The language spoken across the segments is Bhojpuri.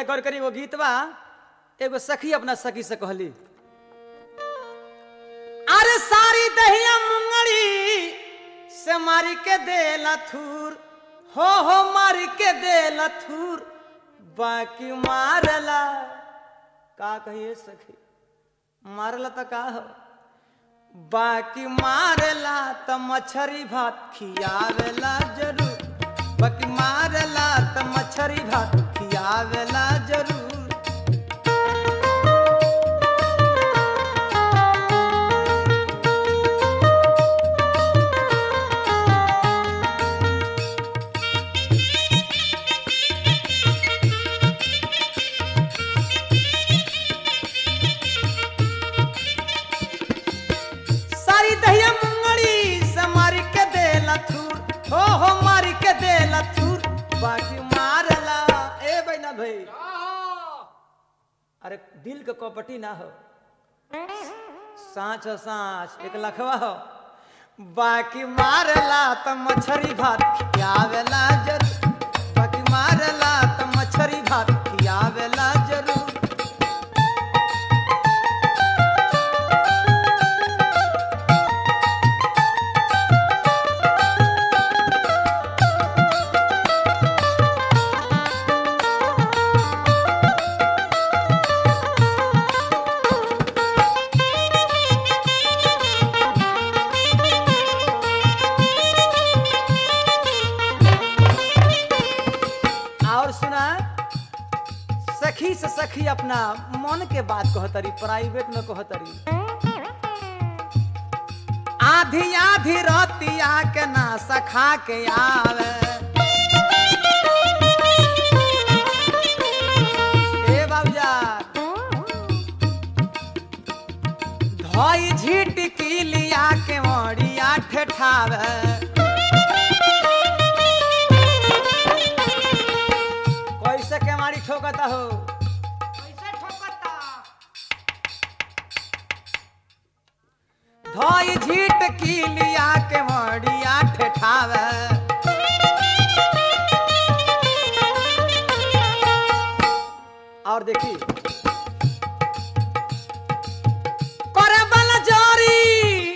भैया गौर करी वो गीत बा एगो सखी अपना सखी से कहली अरे सारी दहिया मुंगड़ी से मारी के दे लथूर हो हो मारी के दे लथूर बाकी मारला का कहिए सखी मारला तो का हो बाकी मारला त मछरी भात खियावेला जरूर बाकी मारला त मछरी भात खियावेला जरूर सारी दहिया मुंगड़ी से मार के दे लथूर हो हो मार के दे लथूर बाकी मारला ए बैना भाई अरे दिल के कपटी ना हो सांच हो सांच एक लखवा हो बाकी मारला त मछरी भात खियावेला जरूर बाकी मारला त मछरी भात खियावेला जरूर और सुना सखी से सखी अपना मन के बात कहतरी प्राइवेट में कहतरी आधी आधी रतिया के ना सखा के आवे ए बाबूजा धोई झीट की लिया के मड़िया ठेठावे कैसे के मारी ठोकता हो धोई झीट की लिया के मड़िया ठेठावे और देखी करे वाला जोरी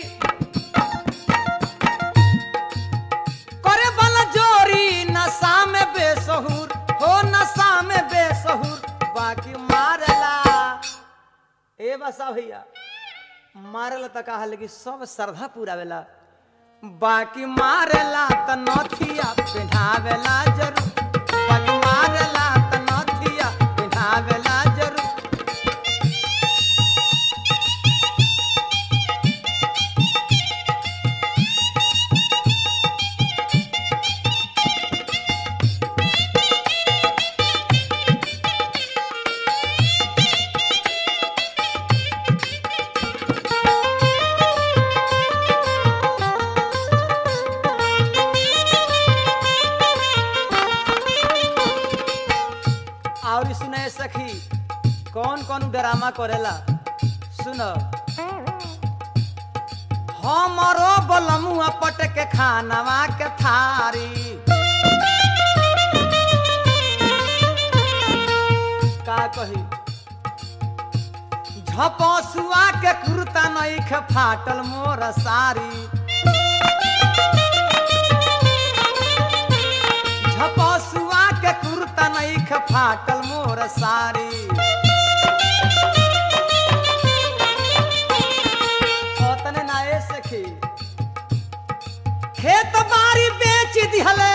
करे वाला जोरी नशा में बेसहुर हो नशा में बेसहुर बाकी मारला ए बसा भैया मारला त कहा लेकिन सब श्रद्धा पूरावेला बाकी मारला त नथिया पिन्हावेला जरूर बाकी मारला त नथिया पिन्हावेला जरूर और सुने सखी कौन कौन ड्रामा करेला सुन हमरो बलमुआ पट के खानवा के थारी का कही झपसुआ के कुर्ता नईख फाटल मोर सारी झपसुआ के कुर्ता नईख फाटल मोर सारी ओतने ना ए सखी खेत बारी बेच दिहले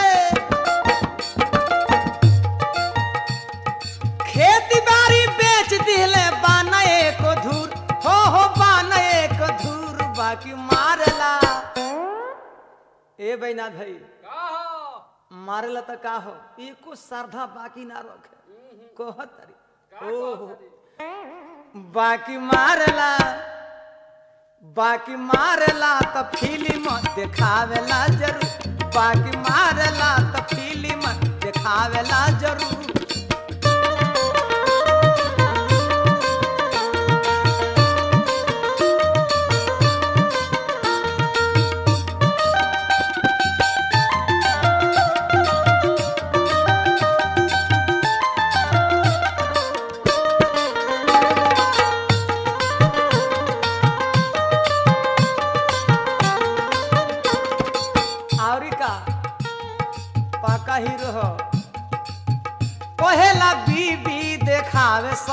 खेती बारी बेच दिहले बाना एक धूर हो हो बाना एक धूर बाकी मारला ए बैना भाई मारला त का हो एको श्रद्धा बाकी ना रखे कहतरी ओहो बाकी मारला बाकी मारला त फिल्म देखावेला जरूर बाकी मारला त फिल्म देखावेला जरूर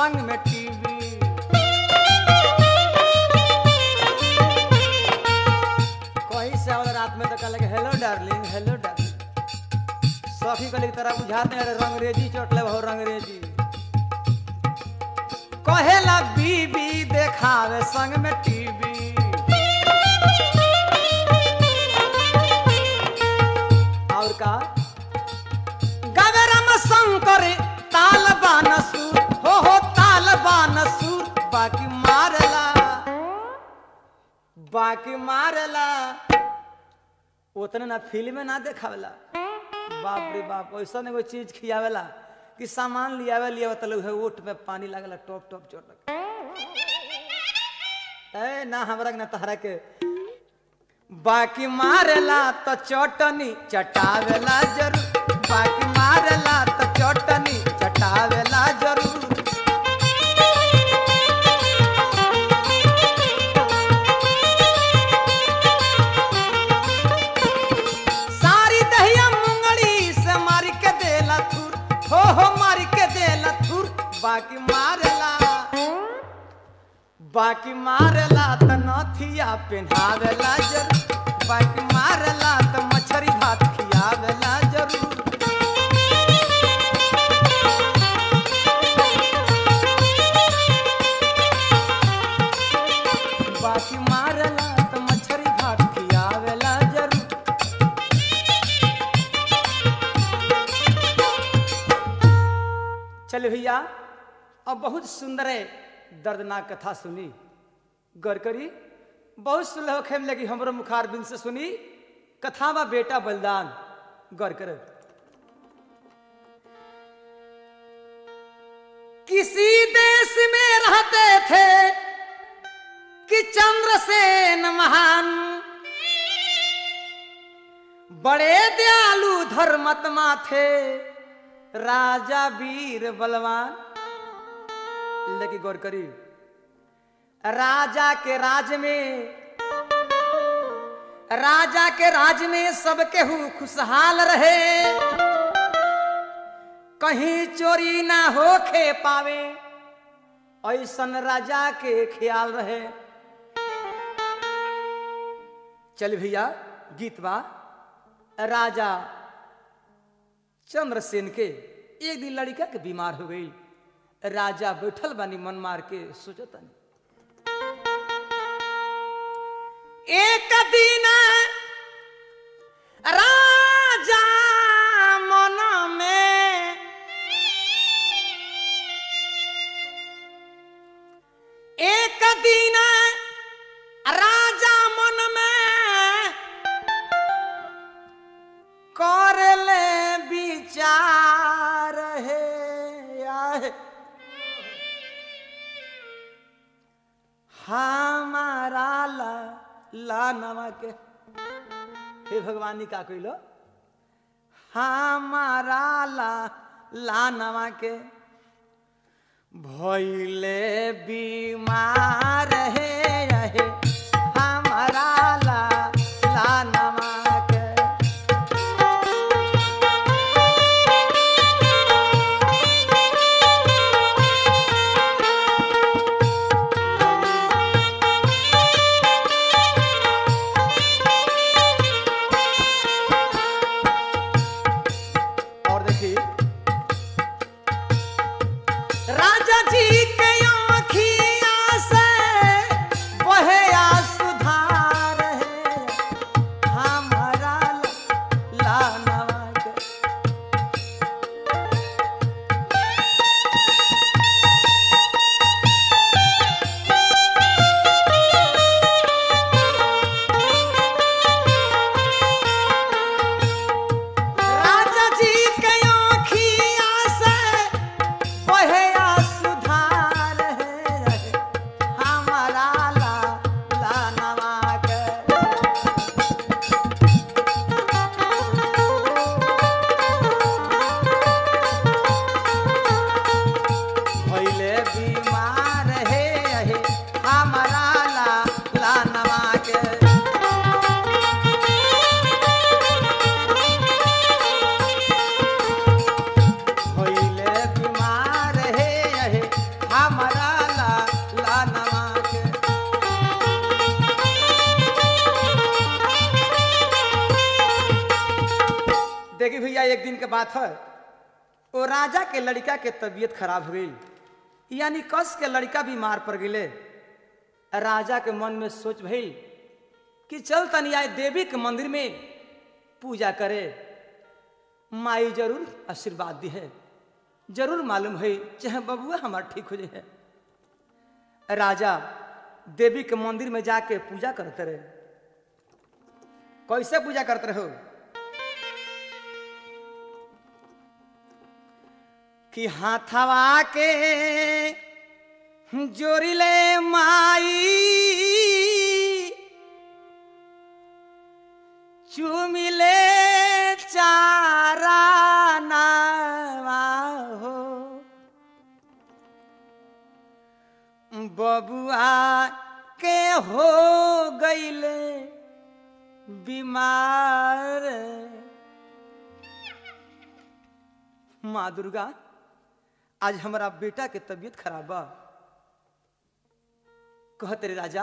संग में टीवी कहीं से आवल रात में तो कहले हेलो डार्लिंग हेलो डार्लिंग सखी कहले तरह बुझाते अरे रंगरेजी चोटले हो रंगरेजी कहेला बीबी देखावे संग में टीवी और का गगरम शंकर ताल बानसूर हो हो ताल बानसूर बाकी मारला बाकी मारला उतने ना फिल्म में ना देखावेला बाप रे बाप ऐसा एगो चीज खियावेला कि सामान लियावे लियावे तले उहे ओठ में पानी लागला टॉप टॉप चोट लग ए ना हमरा के ना तहरा के बाकी मारेला तो चटनी चटावेला जरूर बाकी मारेला तो चटनी चटावेला जरूर सारी दहिया मुंगली से मार के देला थूर हो हो मार के देला थूर बाकी मारेला बाकी मारला त नथिया पेन्हावेला जरूर बाकी मारला त मछरी भात खियावेला जरूर बाकी मारला त मछरी भात खियावेला जरूर चल भैया अब बहुत सुंदर है दर्दनाक कथा सुनी गौर करी बहुत सुलह खेम लगी हमरो मुखार बिन से सुनी कथा बा बेटा बलिदान गौर कर किसी देश में रहते थे कि चंद्रसेन महान बड़े दयालु धर्मत्मा थे राजा वीर बलवान लेकिन गौर करी राजा के राज में राजा के राज में सब केहू खुशहाल रहे कहीं चोरी ना होखे पावे ऐसन राजा के ख्याल रहे चल भैया गीत बा राजा चंद्रसेन के एक दिन लड़का के बीमार हो गई राजा बैठल बानी मन मार के सोचतनी एक दिन राजा मन में एक दिन राजा मन में कर ले विचार है आए। हमारा ला ला नवा के हे भगवानी का कहिलो हमारा ला ला नवा के भैले बीमार है रहे हमारा ला ला नवा के और देखिए राजा जी के आँखियाँ से भैया एक दिन के बात है वो राजा के लड़का के तबीयत खराब हो गई यानी कस के लड़का बीमार पड़ गए राजा के मन में सोच भइल कि चल तनी आए देवी के मंदिर में पूजा करे माई जरूर आशीर्वाद दी है जरूर मालूम है चाहे बबुआ हमार ठीक हो जाए राजा देवी के मंदिर में जाके पूजा करते रहे कैसे पूजा करते रहो कि हाथवा के जोरिले माई चुमिले चारा नावा हो बबुआ के हो गईले बीमार माँ दुर्गा आज हमारा बेटा के तबीयत खराब बा कहत रे राजा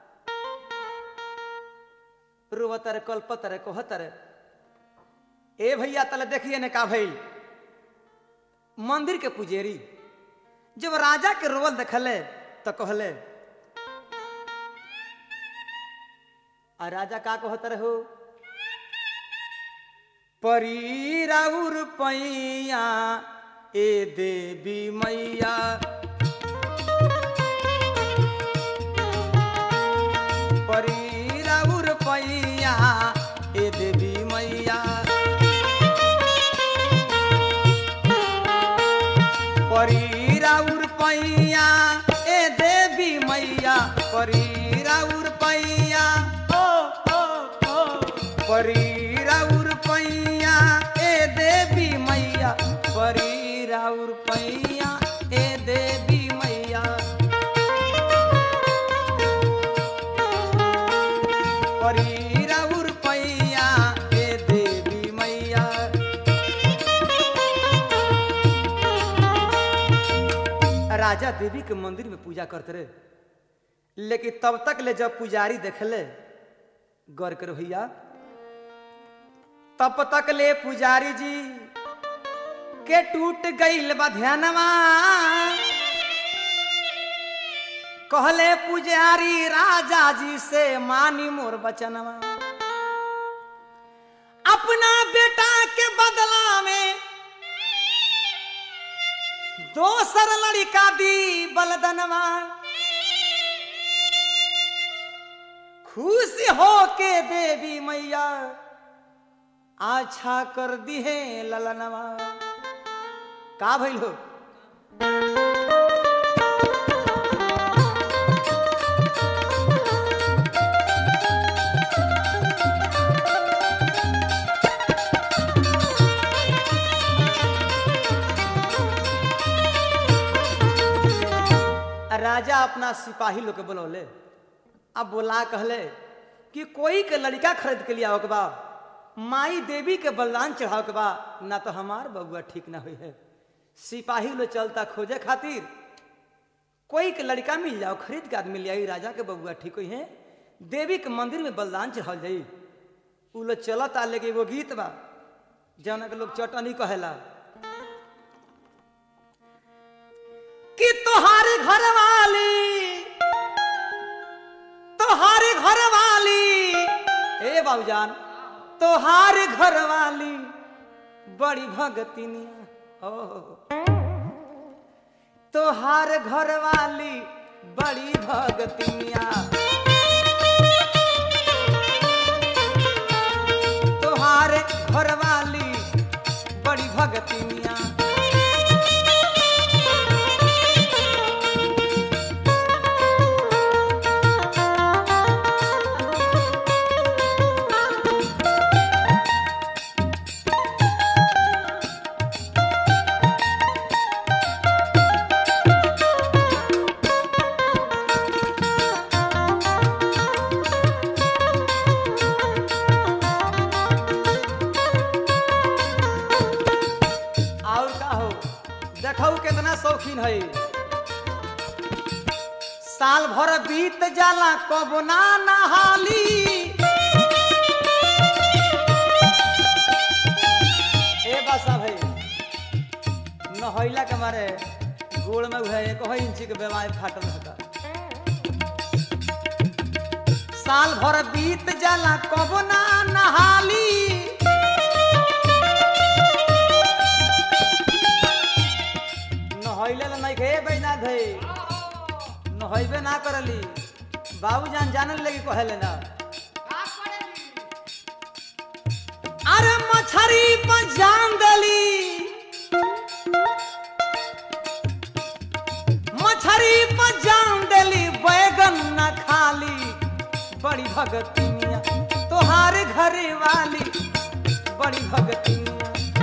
रोवतर कल्पतर कहतर ए भैया तले देखिए ने का भइल मंदिर के पुजेरी जब राजा के रोवल देखले तो कहले आ राजा का कहतर हो परी राउर पैया ए देवी मैया परी राउर पैया ए देवी मैया परी राउर पैया ए देवी मैया परी राउर पैया ओ ओ ओ परी राउर पैया ए देवी मैया परी राउर पैया ए देवी मैया परी राउर पैया ए देवी मैया राजा देवी के मंदिर में पूजा करते रहे लेकिन तब तक ले जब पुजारी देखले गौर करो भैया तब तक ले पुजारी जी के टूट गईल बा ध्यानवा कहले पुजारी राजा जी से मानी मोर बचनवा अपना बेटा के बदला में दोसर लड़का दी बलदनवा खुश हो के देवी मैया आछा कर दी है ललनवा का भइल हो राजा अपना सिपाही लोग के बुलौले अब बोला कहले कि कोई के लड़का खरीद के लिया के बा माई देवी के बलिदान चढ़ाव के बा ना तो हमार बबुआ ठीक ना हुई है सिपाही लोग चलता खोजे खातिर कोई के लड़का मिल जाओ खरीद के आदमी ले आई राजा के बबुआ ठीक हुई है देवी के मंदिर में बलिदान चढ़ावल जाई उ लोग चलत आ लेके एगो गीत बा जौना के लोग चटनी कहेला कि तोहारी घर वाली तोहारी घर वाली ए बाबूजान तोहारी घर वाली बड़ी भगतिनिया ओ तोहार घर वाली बड़ी भगतिनिया तोहार घर वाली बड़ी भगतिनिया और का हो देखो कितना शौकीन है साल भर बीत जाला कब ना नहाली दशा भाई नहैला के मारे गोड़ में उहे एक ही इंची के बीमारी फाटल रहता साल भर बीत जाला कबो ना नहाली नहैले ला नहीं खे बैना धे नहैबे ना करली बाबू जान जानल लगी कहेले ना अरे मछरी पर जान दली मछरी पर जान दली बैगन न खाली बड़ी भगती मिया तोहार घरे वाली बड़ी भगती मिया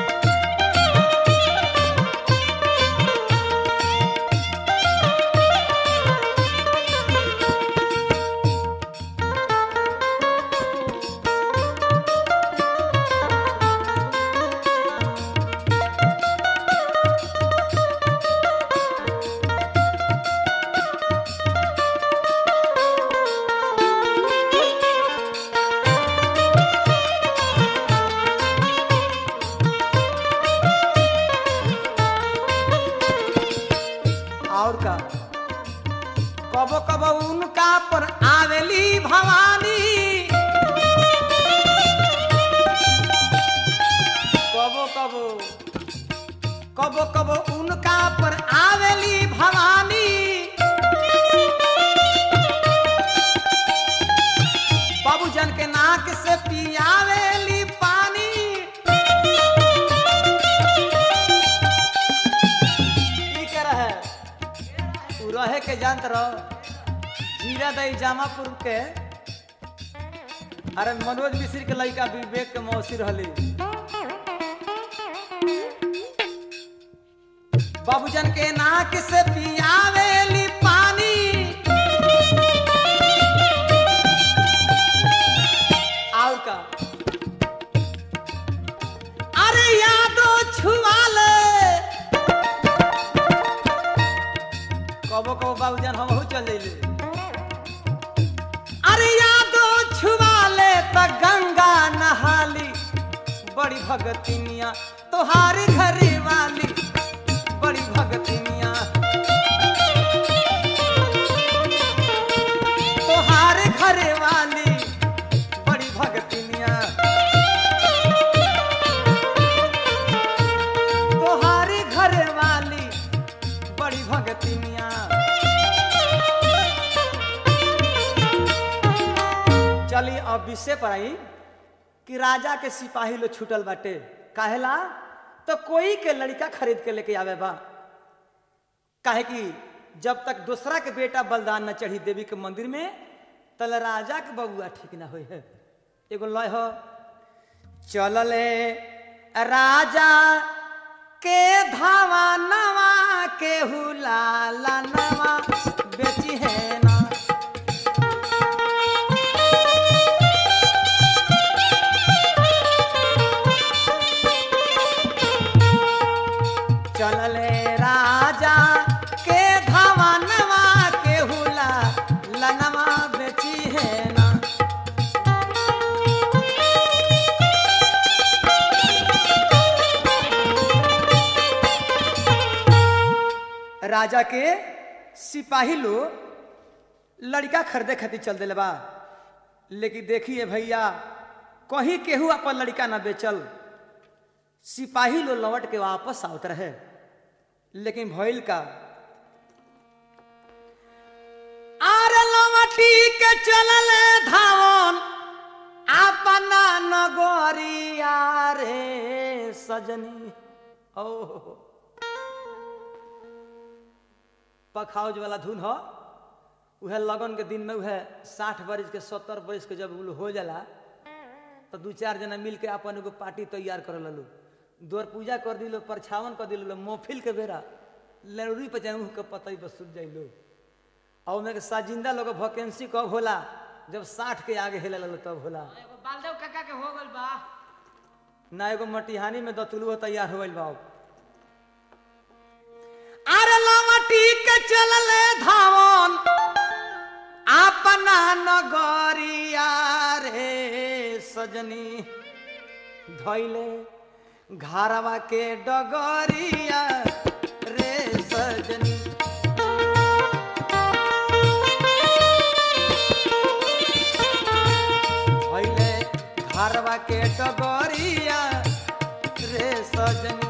और का कबो कबो उनका पर आवेली भवानी कबो कबो कबो कबो उनका पर आवेली भवानी बाबूजन के नाक से पियावेली पानी की कर है उ रहे के जानत रहो जीरा दई जामापुर के अरे मनोज मिश्र के लड़का विवेक के मौसी रहली बाबूजन के नाक से पियावेली पानी और का अरे यादो छुआ ले कबो कबो बाबूजान हम चल जइले अरे यादो छुआ ले त गंगा नहाली बड़ी भगतिनिया तोहार घरे वाली बड़ी भगतिनिया तोहार घरे वाली बड़ी भगतिनिया तोहार घरे वाली बड़ी भगतिनिया चली अब विषय पर आई कि राजा के सिपाही लोग छूटल बाटे काहेला तो कोई के लड़का खरीद के लेके आवे बा काहे कि जब तक दूसरा के बेटा बलिदान न चढ़ी देवी के मंदिर में तल राजा के बबुआ ठीक ना होई है एगो लय हो चलले राजा के धावा नवा के हुलाला नवा बेची है ना चलले राजा के धावा नवा के हुला लनवा बेची है ना राजा के सिपाही लोग लड़का खरीदे खातिर चल दिले बा लेकिन देखिए भैया कहीं केहू अपन लड़का ना बेचल सिपाही लोग लौट के वापस आवत रहे लेकिन भइल का आर लवटी के चलल धावन अपना नगरिया रे सजनी ओ पखाउज वाला धुन हो उहे लगन के दिन में उहे साठ बरिस के सत्तर बरिस के जब उ हो जाला तो दू चार जना मिल के अपन एगो पार्टी तैयार कर ललू द्वार पूजा कर दिलो परछावन कर दिलो मोफिल के बेरा लरूरी पे जाऊँ के पतई बस सुट जाइलो और ओमे के साजिंदा लोग वैकेंसी कब होला जब साठ के आगे हेले ललो तब होला एगो बालदेव काका के हो गइल बा ना एगो मटिहानी में दतुलुआ तैयार हो गइल बा अब। अरे लवटी के चलले धावन अपना नगरिया रे सजनी धैले घरवा के डगरिया रे सजनी भैले घरवा के डगरिया रे सजनी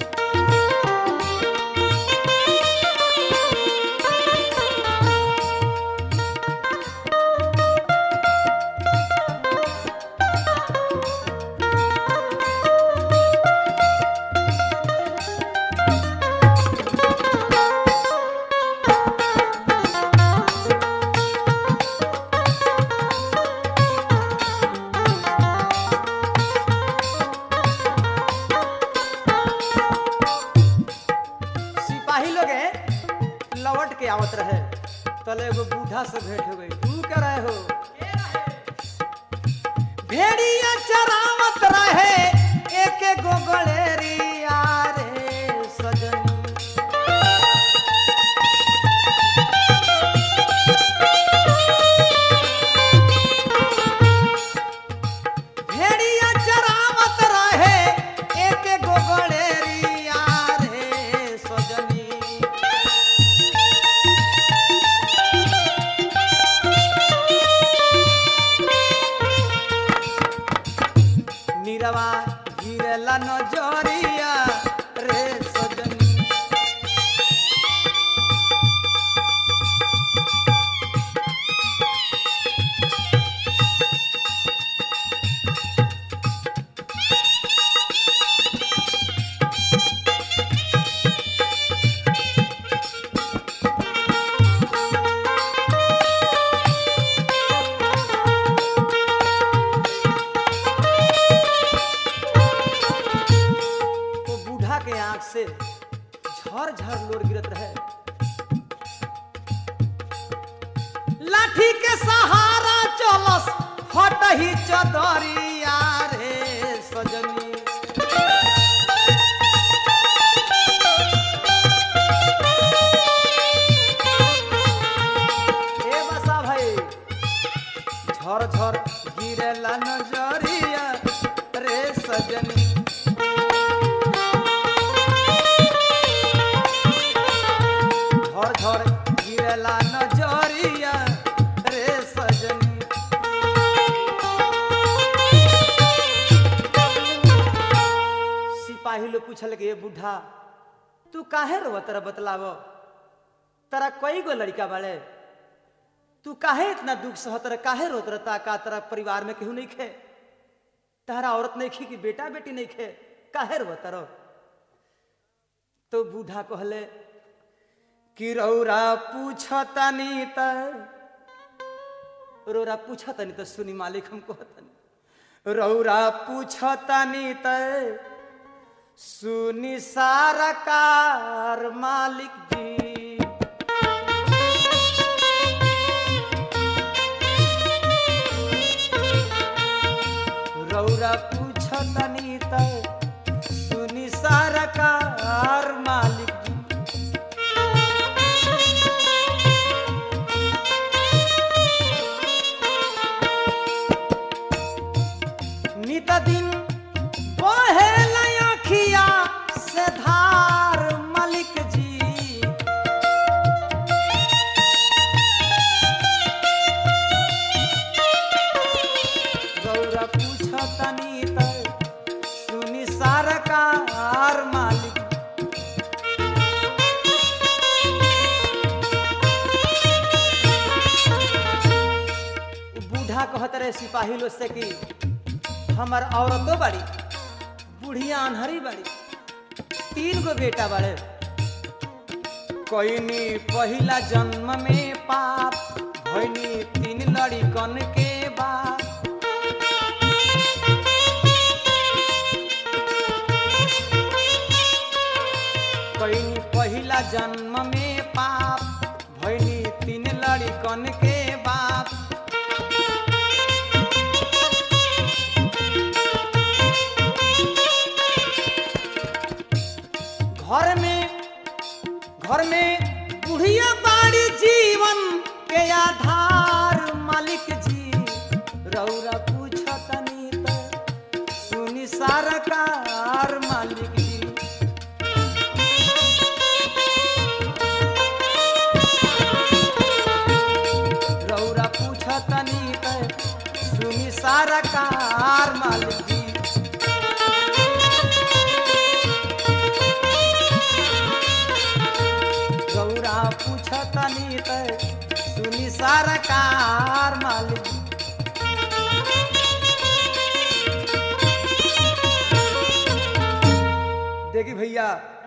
सिपाही लोग हैं, लौट के आवत रहे तले एगो बूढ़ा से भेंट हो गई तू क्या रहे हो भेड़िया चरावत रहे एक गो गलेरिया रे सजनी भेड़िया चरावत रहे एक गो गलेरिया रे सजनी नीरवा गिरला नजरिया रे सजनी वो बूढ़ा के आंख से झर झर लोर गिरत रहे लाठी के सहारा चलस फटही चदरिया रे सजनी ए बसा भाई झर झर गिरेला नजरिया रे सजनी झर झर गिरेला नजरिया रे सजनी सिपाही लोग पूछल के बूढ़ा तू काहे रो तेरा बतलाव तेरा कई गो लड़का बाड़े तू काहे इतना दुख सह तेरा काहे रोत रहता का तेरा परिवार में केहू नहीं खे तारा औरत नहीं खी कि बेटा बेटी नहीं खे काहे रो तरो तो बूढ़ा कहले कि रौरा पूछतनी त रौरा पूछतनी त सुनी मालिक हम कहतनी रौरा पूछतनी त सुनी सारा कार मालिक जी रौरा पूछतनी त सुनी सारा कार मालिक जी नित दिन बहे लयखिया से धार मलिक जी गौरा पूछतनी त सुनी सरकार मालिक बूढ़ा कहत रहे सिपाही लोग से कि हमर औरतो बड़ी बुढ़िया अनहरी बड़ी तीन गो बेटा बड़े कोईनी पहिला जन्म में पाप भैनी तीन लड़िकन के बाप कोईनी पहिला जन्म में पाप भैनी तीन लड़िकन के बाप घर में घर में बुढ़िया बाड़ी जीवन के आधार मालिक जी रौरा पूछतनी त सुनी सरकार सुनी सरकार मालिक देखी भैया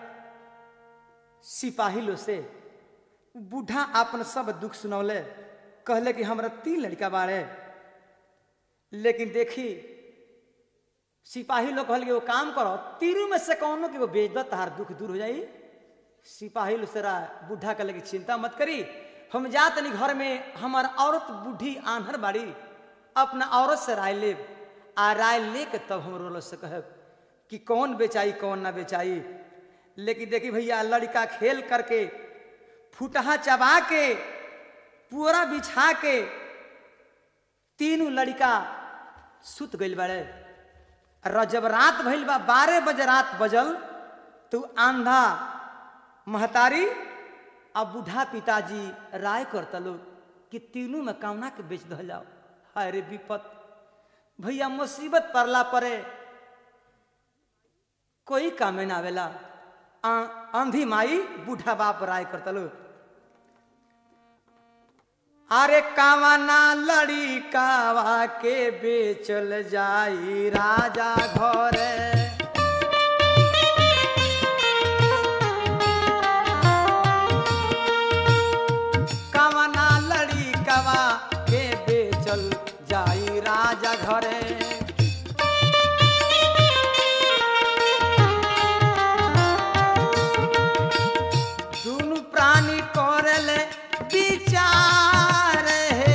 सिपाही लो से बूढ़ा अपन सब दुख सुनौले कहले कि हमरा तीन लड़का बाड़े लेकिन देखी सिपाही लोग कहल कि वो काम करो तीनों में से कौनो कि वो बेच दो तहार दुख दूर हो जाई सिपाही लोग से बूढ़ा कहले कि चिंता मत करी हम जा तनी घर में हमार औरत बूढ़ी आन्हर बाड़ी अपना औरत से राय लेब आ राय ले के तब हम रोल से कहब कि कौन बेचाई कौन ना बेचाई लेकिन देखी भैया लड़का खेल करके फुटहा चबा के पुअरा बिछा के तीनों लड़का सुत गइल बाड़े र जब रात भइल बा बारह बजे रात बजल तो आंधा महतारी आ बूढ़ा पिताजी राय करता लोग कि तीनों में कामना के बेच दल जाओ हाय रे विपत भैया मुसीबत पड़ला परे कोई कामे ना आवेला आ- आंधी माई बूढ़ा बाप राय करता लोग अरे कावना लड़ी कावा के बेचल जाई राजा घरे कावना लड़ी कावा के बेचल जाई राजा घरे दुनु प्राणी करले विचार हे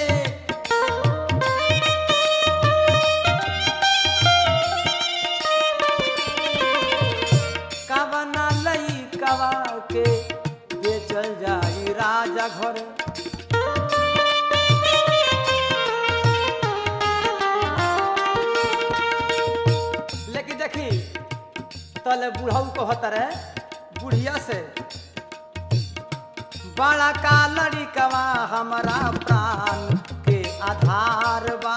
कवना लई कवा के बेचल जाई राजा घर लेकिन देखी तले बुढ़ऊ कहत रहे बुढ़िया से बड़ा का लड़िकवा हमारा प्राण के आधार बा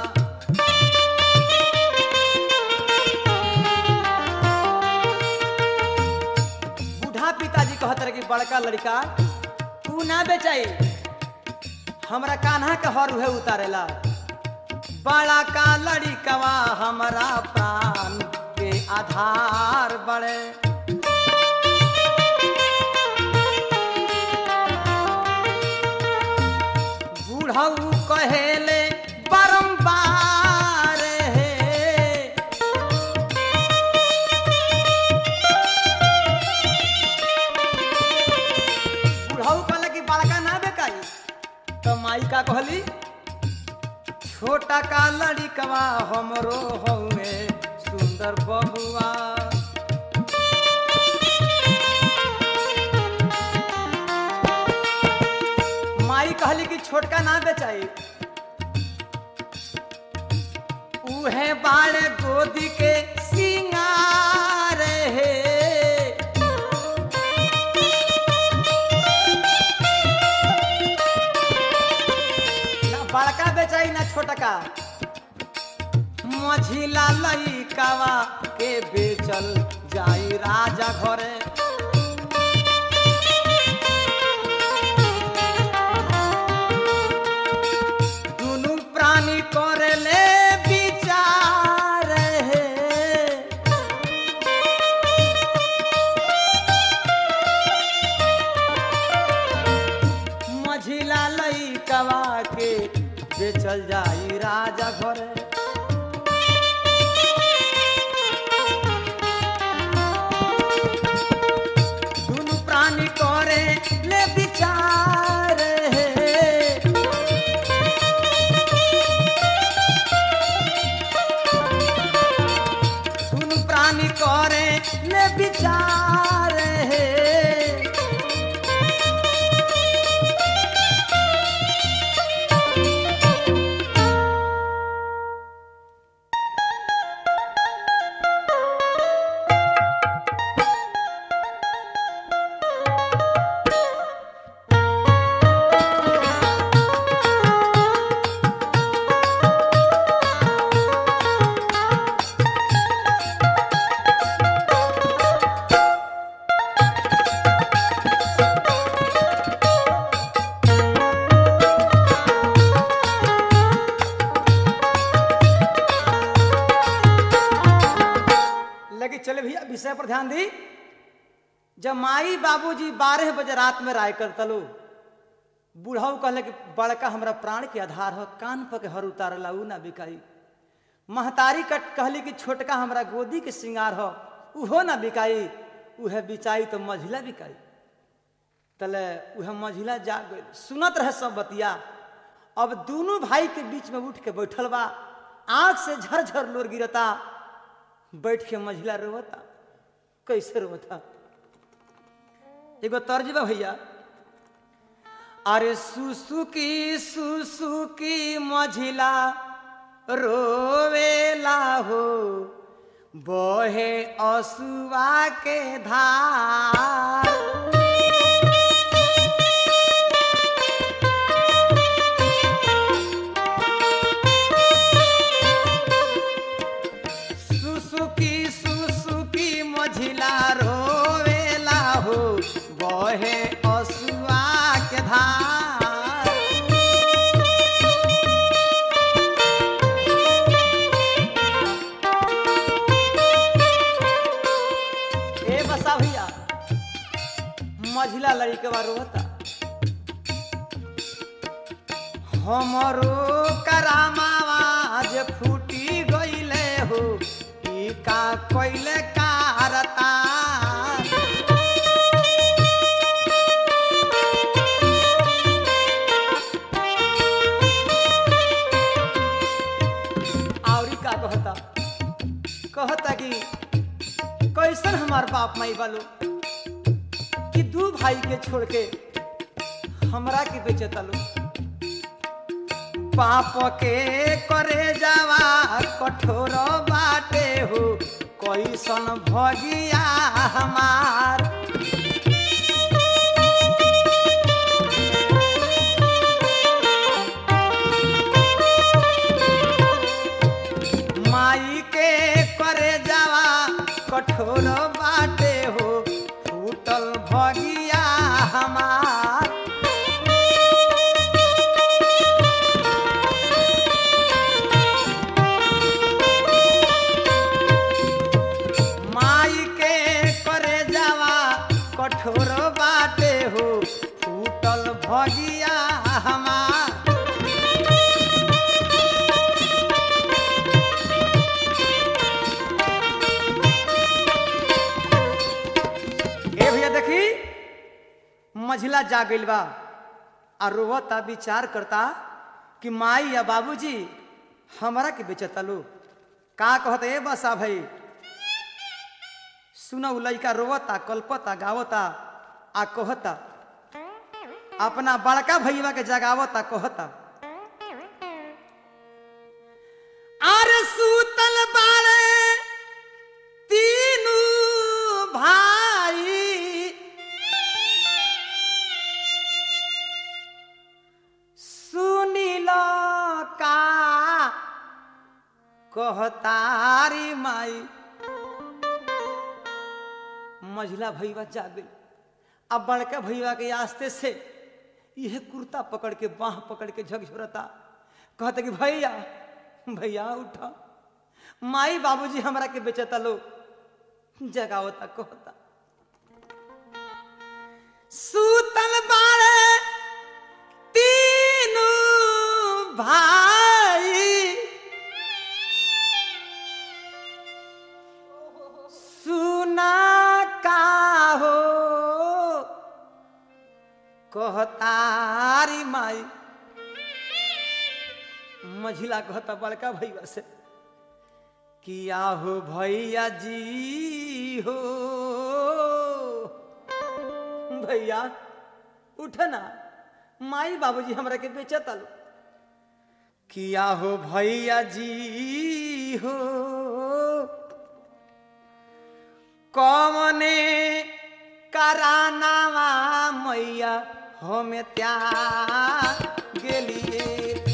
बूढ़ा पिताजी कहत रहे कि बड़का लड़का तू ना बेचाई हमरा कान्हा के हर उहे उतारेला बड़ा का लड़िकवा हमारा प्राण के आधार बड़े बूढ़ऊ कहेले बारंबार हे बूढ़ऊ कहले कि बड़का ना बेकाई तो माई का कहली छोटा का लड़िकवा हमरो हउए सुंदर बबुआ माई कहली कि छोटका ना बेचाई उहे बाड़े गोदी के सिंगार हे ना बड़का बेचाई ना छोटका मझिला लइकावा के बेचल जाई राजा घरे दुनु प्राणी करेले विचार हे मझिला लइकवा के बेचल जाई राजा घरे दुनु प्राणी करे ले विचार हे सुन प्राणी करे ले विचार हे विषय पर ध्यान दी जब माई बाबूजी बारह बजे रात में राय कर तलो बूढ़ाऊ कहले कि बड़का हमरा प्राण के आधार हो कान पर के हर उतारला ऊ ना बिकाई महतारी कट कहली कि छोटका हमरा गोदी के श्रृंगार हो उहो ना बिकाई उहे बिचाई तो मझिला बिकाई तले उहे मझिला जा गई सुनत रहे सब बतिया अब दोनों भाई के बीच में उठ के बैठल बा आंख से झरझर लोर गिरता बैठ के मझिला रोता कैसे रोता एगो तर्ज बा भैया अरे सुसुकी सुसुकी मझिला रोवेला हो बहे असुआ के धार सुसुकी सुसुकी मझिला रोवेला हो बहे असुआ के धार ए बसा भैया मझिला लड़के बा रोता हमरो करामावाज फूटी गईले हो ई का कोइले कारता आवरी का कहता कहता कि कैसन हमार बाप माई बालो कि दू भाई के छोड़ के हमरा के बेचे तलो बाप के करे जावा कठोर बाटे हो कैसन भगिया हमार माई के करे जावा कठोर बाटे हो फूटल भगिया हमार माई के करे जावा कठोर बाटे हो फूटल भगिया हमार ए भैया देखी मझिला जा गइल बा आ रोवता विचार करता कि माई या बाबूजी हमरा के बेचता लो का कहत ए बसा भाई सुना उ लइका रोवता कल्पता गावता आ कहता अपना बड़का भैया के जगावता कहता आर सूतल बाड़े तीनू भाई सुनिल का कहतारी माई मझिला भैया जाग गई अब बड़का भैया के आस्ते से यह कुर्ता पकड़ के बाह पकड़ के झकझोरता कहता कि भैया भैया उठा माई बाबूजी हमरा के बेचता लो जगावता कहता सूतल बारे तीनू भाई सुना का हो कहतारी माई मझिला कहता बड़का भैया से किया हो भैया जी हो भैया उठ ना माई बाबूजी हमरा के बेचत आलो किया हो भैया जी हो कौने करानावा मैया हमें त्या गेलिए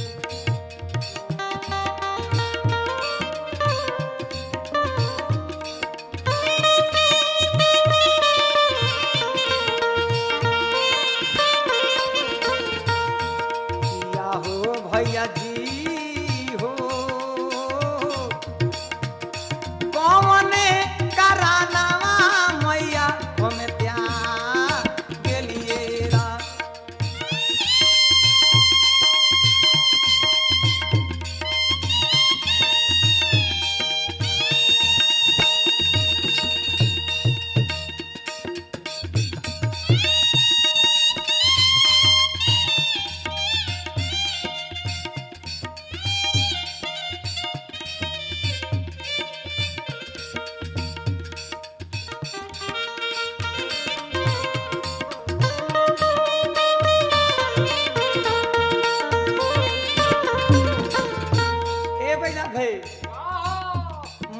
किया हो भैया जी हो कौने करानावा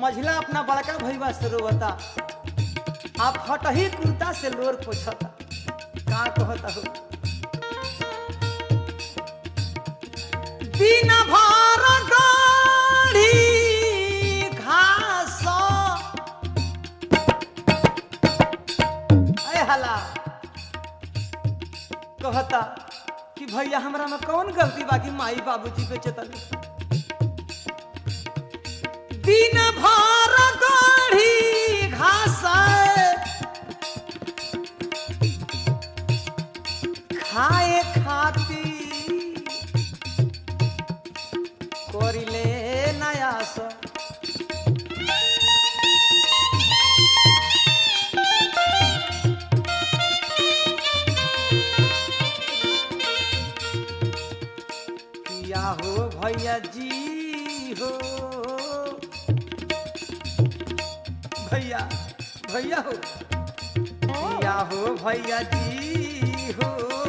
मझिला अपना बड़का भैया से रोता आप हटही कुर्ता से लोर पोछता का कहता हो दिन भर गाढ़ी घास अय हला कहता कि भैया हमरा में कौन गलती बाकी माई बाबूजी पे चेतन दिन भर गाढ़ी घास खाए खाती করিলে নায়াস किया हो भैया जी हो भैया भैया हो किया हो भैया जी हो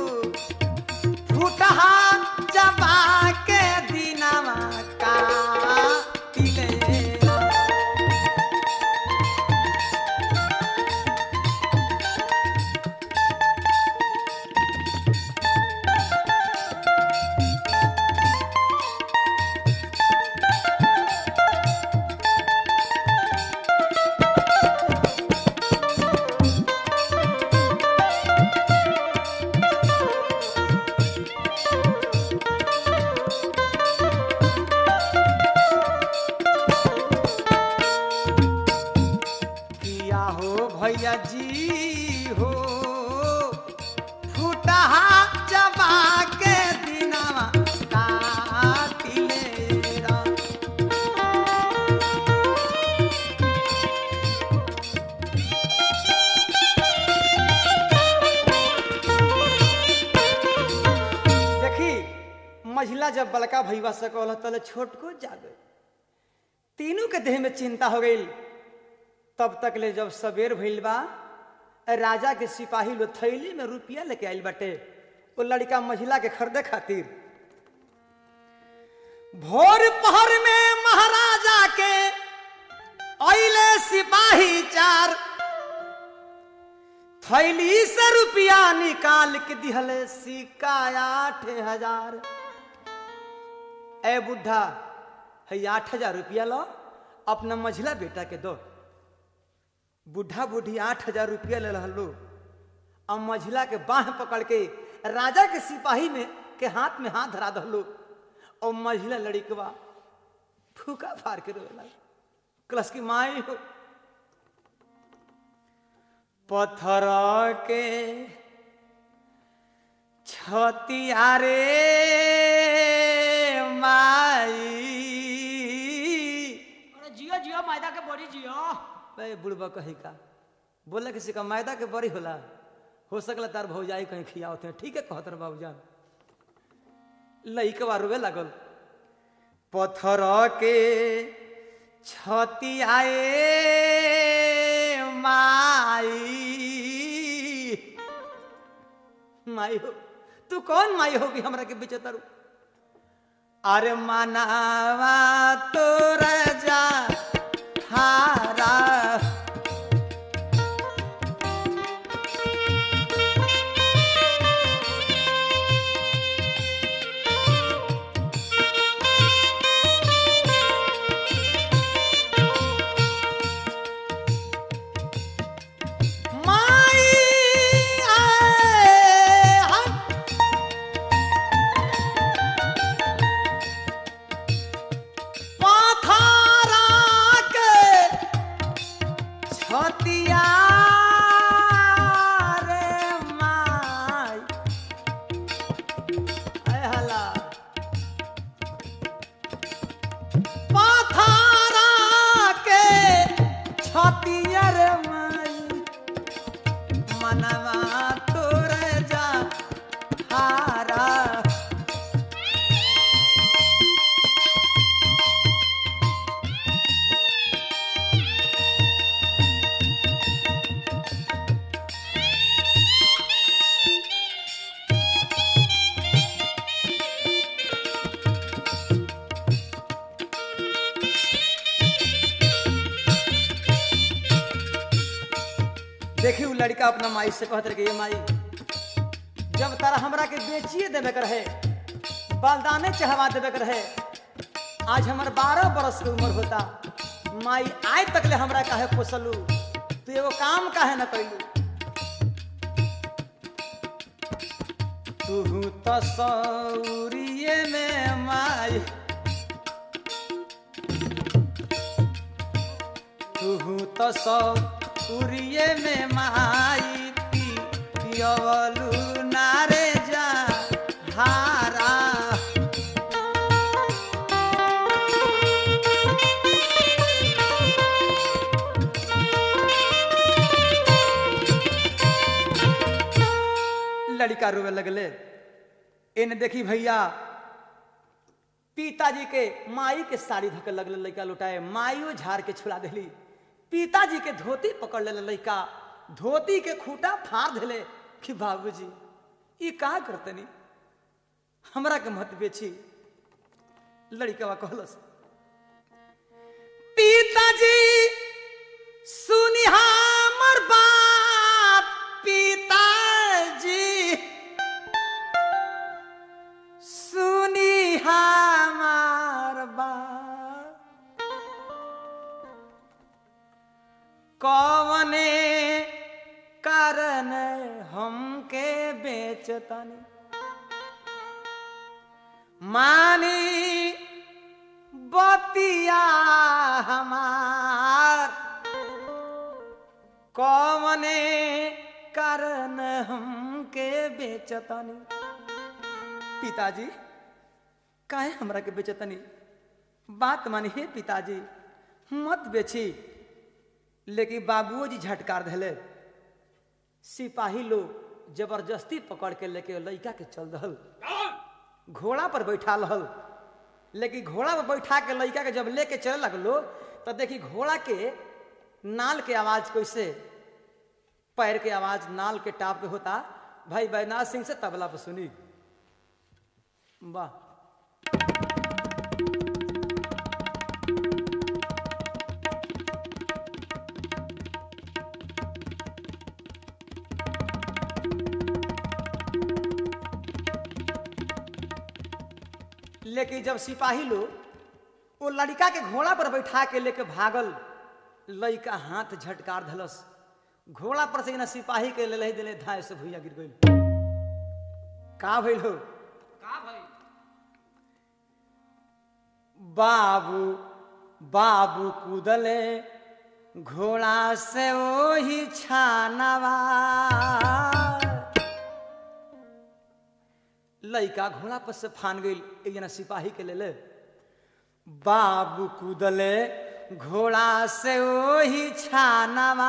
फुटहा चबा के दिनमा काटिले किया हो भैया जी हो फुटहा चबा के दिनमा काटिले रा देखी महिला जब बड़का भैया से कहल तले छोट को जागे तीनों के देह में चिंता हो गई तब तक ले जब सबेर भइल बा राजा के सिपाही लोग थैली में रुपया लेके आइल बाटे वो लड़का महिला के खरीदे खातिर भोर पहर में महाराजा के अइले सिपाही चार थैली से रुपया निकाल के दिहले सिक्का आठ हजार ए बुढ़ा है आठ हजार रुपया लो अपना मझिला बेटा के दो बुढ़ा बूढ़ी आठ हजार रुपया ले लो अब मझिला के बाह पकड़ के राजा के सिपाही में के हाथ में हाथ धरा दहलो और मझिला लड़िकवा फूका फार के रोला कलश की माई हो पत्थर के छतियारे माई अरे जियो जियो मैदा के बड़ी जियो बे बुढ़बा कही का बोला किसी का मैदा के बड़ी होला हो सकला तार भौजाई कहीं खियावत हैं ठीक है कहतर बाबूजान लइकवा रोवे लागल पत्थर के छती आए माई माई हो तू कौन माई होगी हमरा के बीच तारू अरे मनावा तोर जा हारा माई आए हम पाथारा देखी उ लड़का अपना माई से कहत रहे कि ये माई जब तारा हमरा के बेचिए देवे के रहे बलदाने चढ़वा देवे के रहे आज हमर बारह बरस के उम्र होता माई आय तक ले हमरा काहे पोसलू तू एगो काम काहे न कैलू तू तो सौरिये में माई तू तो सौरिये में माई पी पियवलू नारे जा हारा लड़का रोवे लगले इन देखी भैया पिताजी के माई के साड़ी धके लगले लड़का लुटाए माइयो झाड़ के छुड़ा दिली पिताजी के धोती पकड़ ले लड़का धोती के खूटा फाड़ दिले कि बाबूजी ई का करतनी हमरा के मत बेची लड़का कहलस पिताजी सुनी हमर बात पिताजी सुनी हमार बात कवने कारण हमके बेचतनी मानी बतिया हमार कवने कारण हमके बेचतनी पिताजी काहे हमरा के बेचतनी बात मानी हे पिताजी मत बेची लेकिन बाबूजी झटकार धले सिपाही लोग जबरदस्ती पकड़ के लेके लड़का के चल दहल घोड़ा पर बैठा रहल लेकिन घोड़ा पर बैठा के लड़का के जब लेके चले लगलो तो देखी घोड़ा के नाल के आवाज कैसे पैर के आवाज नाल के टाप के होता भाई बैजनाथ सिंह से तबला पर सुनी वाह लेकिन जब सिपाही लोग वो लड़का के घोड़ा पर बैठा के लेके भागल लड़का हाथ झटकार धलस घोड़ा पर से ना सिपाही के ले दिले धाय से भुइया गिर गई का भइल हो का भाई बाबू बाबू कूदले घोड़ा से वही छानवा लड़का घोड़ा पर से फान गई एक जना सिपाही के ले बाबू कूदले घोड़ा से वही छानवा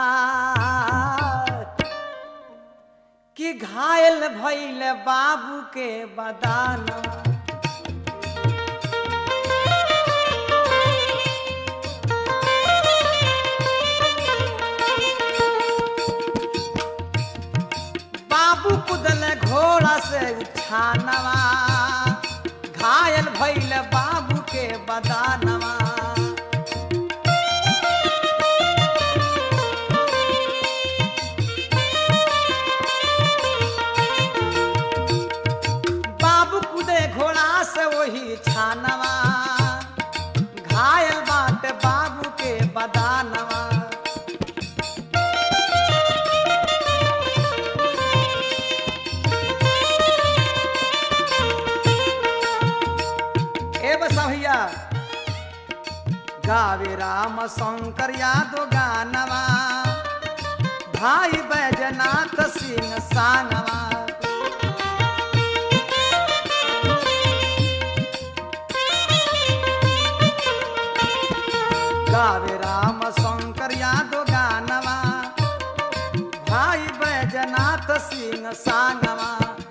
कि घायल भइल बाबू के बदानवा बाबू कुदल घोड़ा से छानवा घायल भइल बाबू के बदानवा बाबू कुदे घोड़ा से वही छानवा घायल बाट बाबू के बदानवा ए बसा भैया गावे राम शंकर यादव गानवा भाई बैजनाथ सिंह सानवा गावे राम शंकर यादव गानवा भाई बैजनाथ सिंह सानवा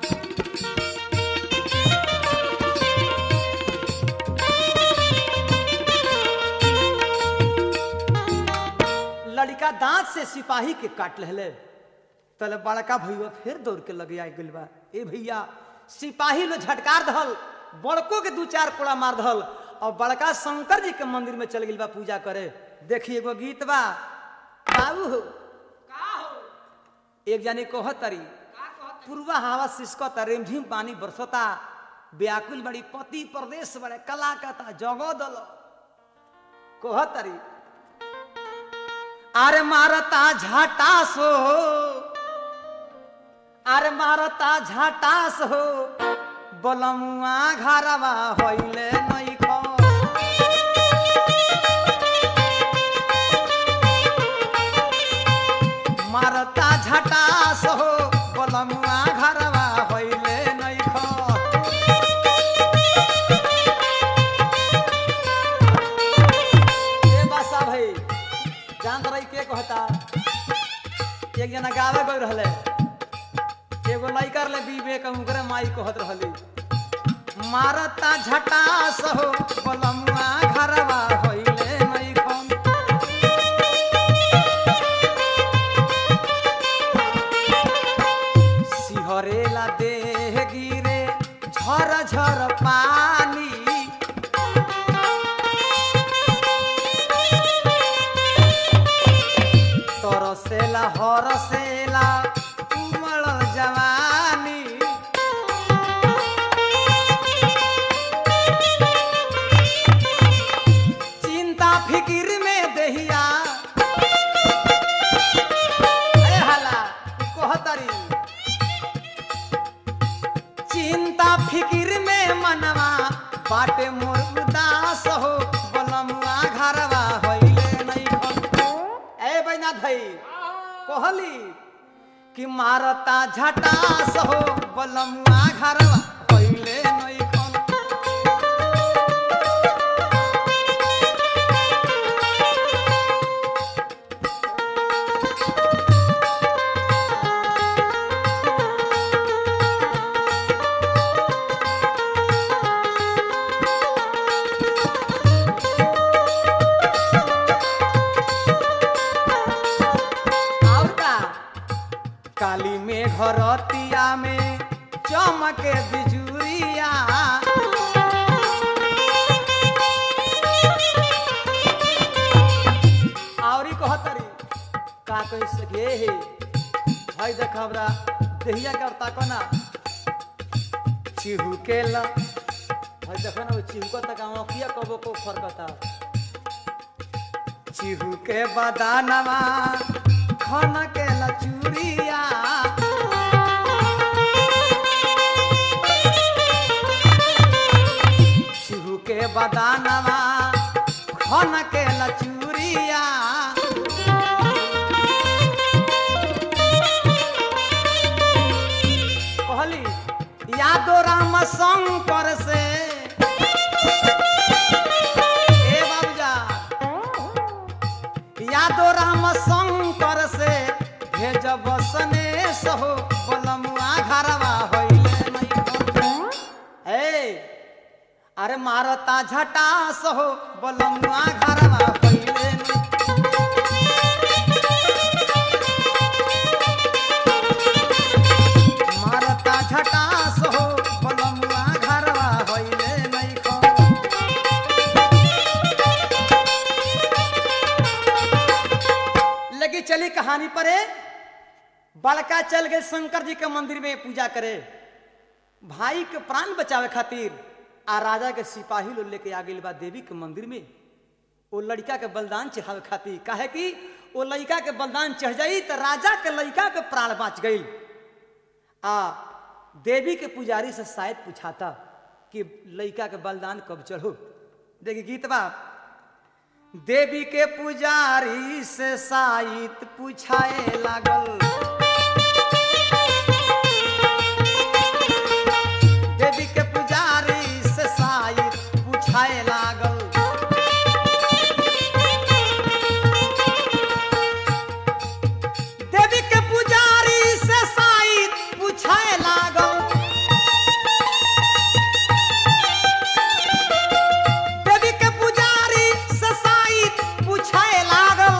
लड़का दांत से सिपाही के काट ले तले बड़का भैया फिर दौड़ के लगे आ गइल बा ए भैया सिपाही लो झटकार दहल बड़को के दू चार कोड़ा मार दहल और बड़का शंकर जी के मंदिर में चल गइल बा पूजा करे देखी एगो गीत बा बाबू हो का हो एक जानी कहतरी का कहत पूर्वा हवा सिसकता रिमझिम पानी बरसता व्याकुल बड़ी पति प्रदेश बड़े कला कता जगो दल कहतरी अरे मारता झाटास हो अरे मारता झाटास हो बलमुआ घरवा होइले नहीं खो मारता झटास हो बलमुआ घरवा होइले नहीं खो ए बासा भाई जान रही के कहता एक जना गावे गई रहले एगो लइकर ले बीबे कहूं करे माई कहत रहली मारता झटास हो बलमुआ घरवा होइले नहीं खन सिहरेला देह गिरे झर झर पानी तरसेला हरसेला उमड़ जवानी चिंता फिकिर में दहिया ए हला कहतरी चिंता फिकिर में मनवा बाटे मोर उदास हो बलमुआ घरवा होइले नहीं खन ए बैना धई कहली कि मारता झटास हो बलमुआ घरवा होइले नहीं खन और का काली में घरतिया में चमके बिजुरिया और कहतरी का कह सके हे भाई देख हमरा देहिया का ताको ना चिहू के ला भाई देखो ना वो चिहू का तक आँखिया कबो को फरकता चिहू के बदानवा खन के लचूरिया चिहू के बदानवा खन के लचूरिया कहली यादो राम शंकर से ए बाबूजा यादो राम शंकर से भेज बसने सहो बलमुआ घरवा होइले नहीं ए अरे मारता झटा सहो बलमुआ घरवा होइले नहीं मारता झटा सहो बलमुआ घरवा होइले नहीं खो लगी चली कहानी पर है बड़का चल गए शंकर जी के मंदिर में पूजा करे भाई के प्राण बचावे खातिर आ राजा के सिपाही लोग लेके आ गई बा देवी के मंदिर में वो लड़का के बलिदान चढ़ावे खातिर काहे कि वो लड़का के बलिदान चढ़ जाई तो राजा के लड़का के प्राण बच गई आ देवी के पुजारी से शायद पूछाता कि लड़का के बलिदान कब चढ़ो देखिए गीत बा देवी के पुजारी से साइत पूछाए लागल देवी के पुजारी से साइत पूछाए लागल देवी के पुजारी से साइत पूछाए लागल देवी के पुजारी से साइत पूछाए लागल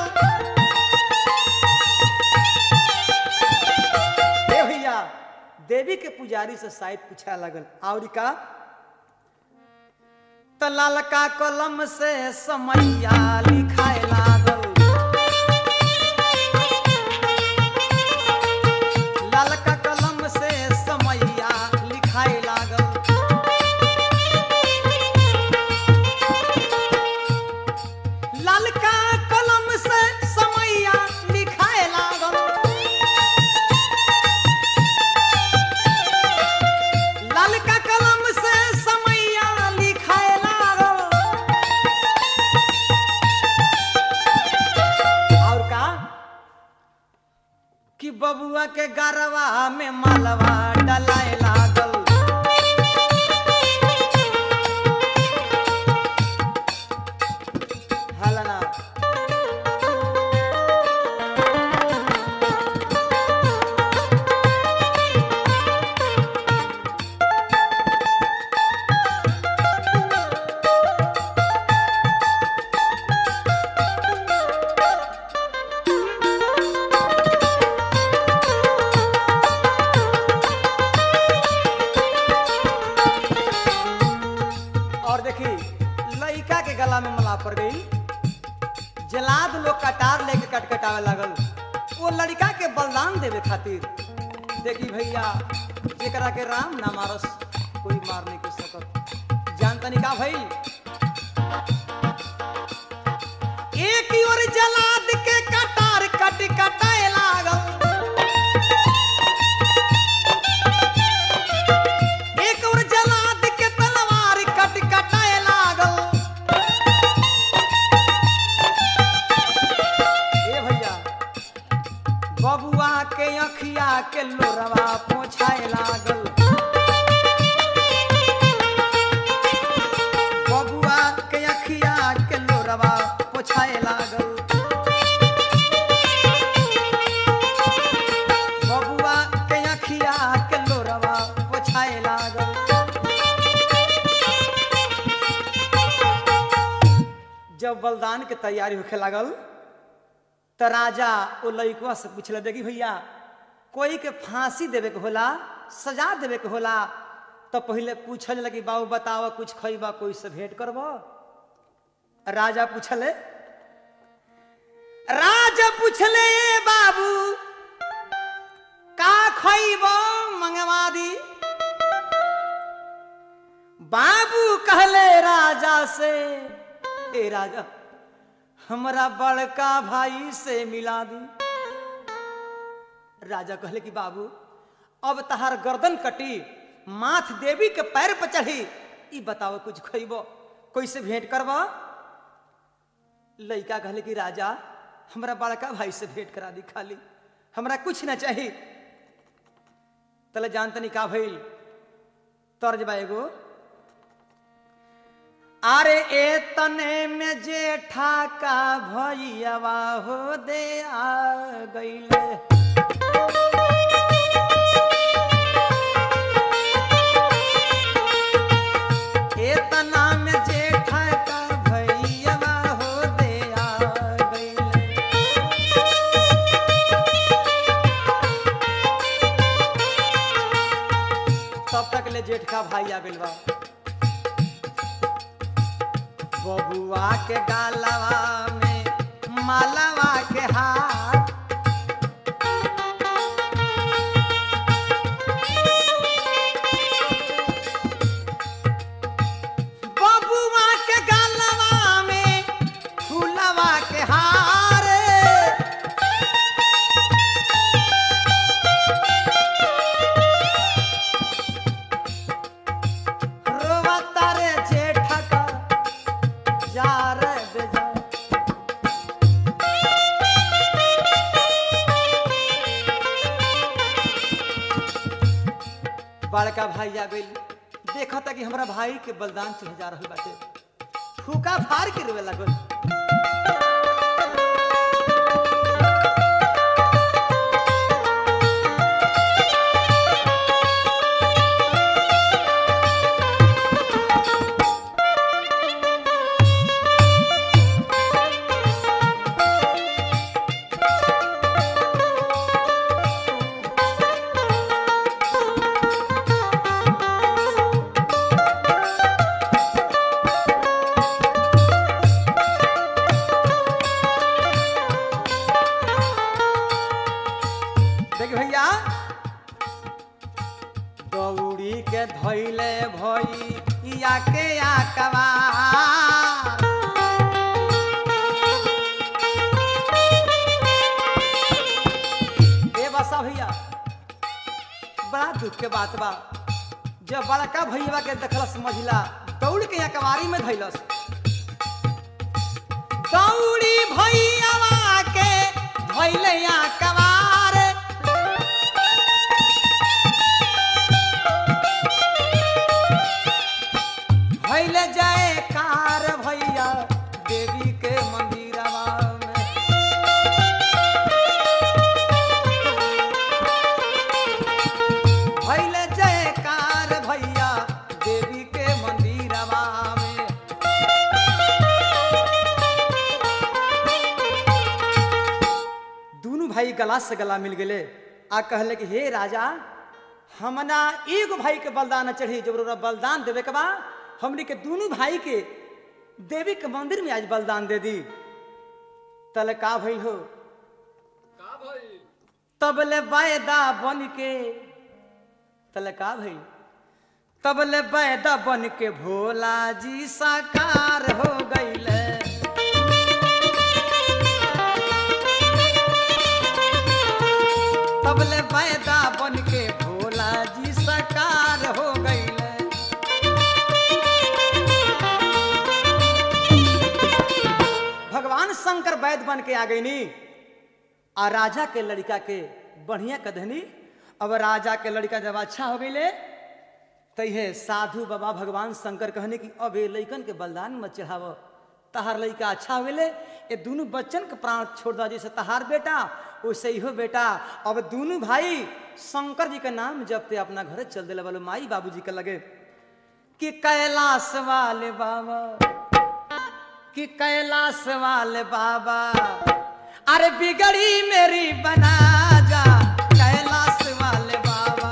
ए भैया देवी के पुजारी से शायद पूछा लगल और का त लालका कलम से समैया लिखाए लागल के गरवा में मालवा डलाए लागल हलना और देखी लइका के गला में मला पड़ गई जलाद लोग कटार लेके कटकटावे लागल वो लड़का के बलिदान देवे खातिर देखी भैया जेकरा के राम ना मारस कोई मार नहीं कर सकत जानतनी का भई एक ही ओर जलाद के कटार कट कटाए लागल एक और जलाद के तलवार कट कटाए लागल ए भैया बबुआ के अखिया के लोरवा पोछाए लागल बबुआ के अखिया के लोरवा पोछाए लागल बबुआ के अखिया के लोरवा पोछाए लागल जब बलिदान के तैयारी होखे लागल त राजा ओ लइकवा से पूछल देखी भैया कोई के फांसी देवे के होला सजा देवे के होला तो पहले पूछल लगी बाबू बताव कुछ खइबा कोई से भेंट करब राजा पूछले राजा पूछले "ए बाबू का खइब मंगवा दी बाबू कहले राजा से ए राजा हमरा बड़का भाई से मिला दी राजा कहले कि बाबू अब तहार गर्दन कटी माथ देवी के पैर पर चढ़ी ई बताओ कुछ खइबो कैसे भेंट करब लइका कहले कि राजा हमरा बड़का भाई से भेंट करा दी खाली हमरा कुछ ना चाही तले जानतनी का भइल तर्ज बा एगो अरे ए तने में जेठा का भैयावा हो दे आ गईले ए तना में जेठा का भैयावा हो दे आ गईले तब तक ले जेठ का भाई आ गइल बा बबुआ के गालवा में मालवा के हाथ बबुआ के गालवा में फूलवा के हार रोवता रे जेठा का जा रे बेजा बड़का भाई आ गइल देखा था कि हमरा भाई के बलिदान चढ़े जा रहल बाटे फूका फाड़ के रोवे लागल देख भैया दौड़ी के धैले भई या के या कबार ए बसा भैया बड़ा दुख के बात बा जब बड़का भैया के देखलस मझिला दौड़ के या कवारी में धैलस दौड़ी भैया के धैले या कवार भैले जाए कार भैया देवी के मंदिरवा में भैले जाए कार भैया देवी के मंदिरवा में दोनों भाई गला से गला मिल गए आ कहले कि हे राजा हमना एगो भाई के बलिदान चढ़ी जब ओकरा बलिदान देवे के बा हमनी के दोनों भाई के देवी के मंदिर में आज बलिदान दे दी तले का भइल हो तबले वायदा बन के तले का भइल तबले वायदा बन के भोला जी साकार हो गईले तबले वायदा बन के भोला जी साकार हो गईले भगवान शंकर वैद बन के आ गईनी आ राजा के लड़का के बढ़िया कदहनी अब राजा के लड़का जब अच्छा हो गईले तैहे साधु बाबा भगवान शंकर कहने की अब ये लैकन के बलिदान मत चढ़ाव तहार लड़का अच्छा हो गईले ये दोनों बच्चन के प्राण छोड़ दो जैसे तहार बेटा वैसे इहो बेटा अब दोनों भाई शंकर जी के नाम जपते अपना घर चल दिले बोलो माई बाबूजी के लगे कि कैलाश वाले बाबा कि कैलाश वाले बाबा अरे बिगड़ी मेरी बना जा कैलाश वाले बाबा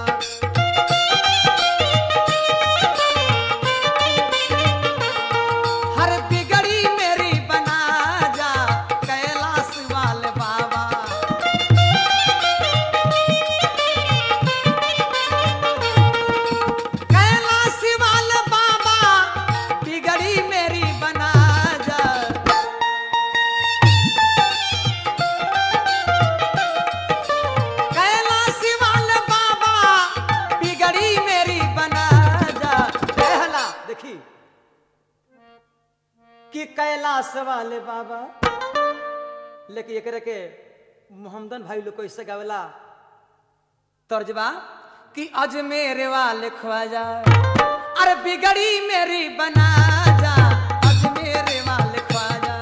हर बिगड़ी मेरी बना जा कैलाश वाले बाबा कैलाश वाले बाबा बिगड़ी मेरी बना जा कैलाश वाले बाबा बिगड़ी मेरी बना जा कहला देखी कि कैलाश वाले बाबा लेकिन एकरे के मोहम्मदन भाई लोग कैसे गावेला तर्जबा कि अजमेर वाले ख्वाजा अरे बिगड़ी मेरी बना जा अजमेर वाले ख्वाजा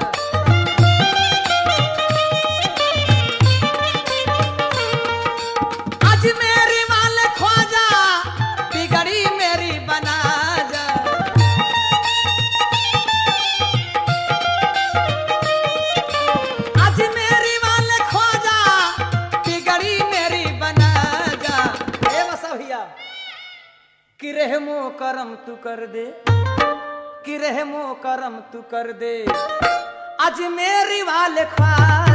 अजमेर वाले ख्वाजा बिगड़ी मेरी बना जा आज मेरी वाले ख्वाजा बिगड़ी मेरी बना जा ए बसा भैया कि रहमो करम तू कर दे कि रहमो करम तू कर दे आज मेरी वाले ख्वाजा